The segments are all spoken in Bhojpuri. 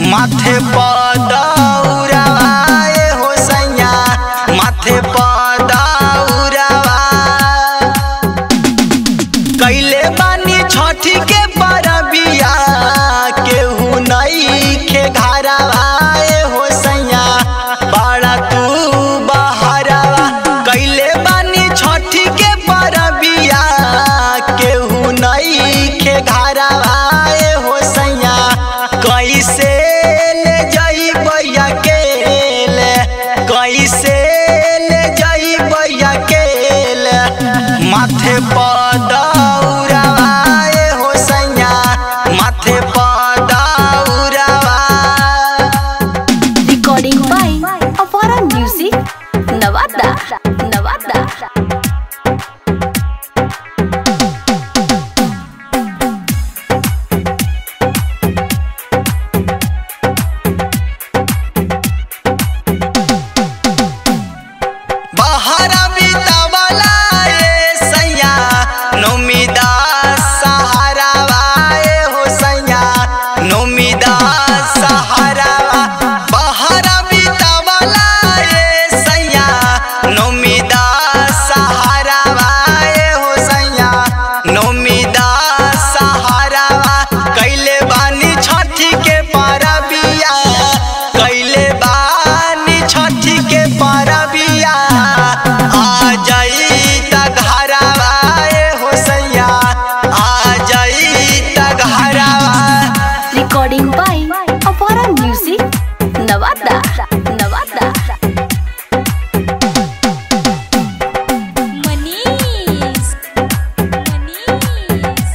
माथे पदौराए हो सैया माथे पदौरावा कैले बानी छठी के परबिया केहू नहीं खे घरवाए हो सैया बड़ा तू बहरवा कैले बानी छठी के परबिया केहू नहीं खे घरवाए हो सैया कैसे ले जई बैया के ले कैसे ले जई बैया के ले माथे पदौराए हो सैया माथे पदौरावा Recording by Avara Music, Navada, Navada. बहरा बितावला ए सैया नौमिदा सहारावा ए हो सैया नौमिदा सहारावा बहरा बितावला ए सैया नौमिदा सहारावा ए हो सैया नौमिदा सहारावा कैले बानी छठी के परबिया कैले बानी छठी के परबिया आ जाई त घरवा ए हो सैया आ जाई त घरवा Recording by Avara Music, Navada, Navada. Manish. Manish.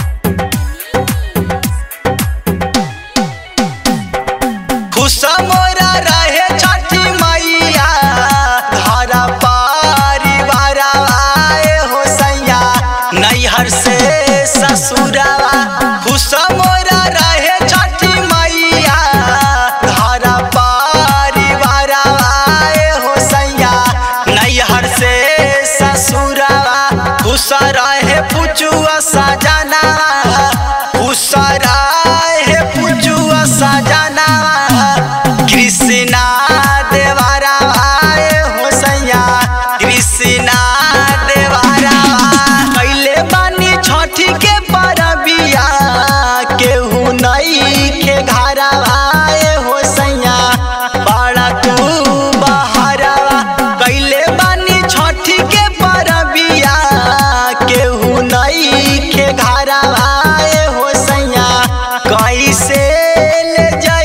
खुश मोरा रहे छठी मैया धारा परिवार आए हो सैया नैहर से ससुरवा खुश मोरा रहे छठी मैया धारा परिवार आए हो सैया नैहर से ससुरवा खुश रहे पुचुआ सजना खुश रहे पुचुआ सजना कृष्णा देवारा आए हो सैया कृष्णा देवारा कैले बानी छठी के परबिया केहू नहीं के घरवा आए हो सैया बड़ा तू बहरवा कैले बानी छठी के परबिया केहू नहीं के घरवा आए हो सैया कैसे ले जाई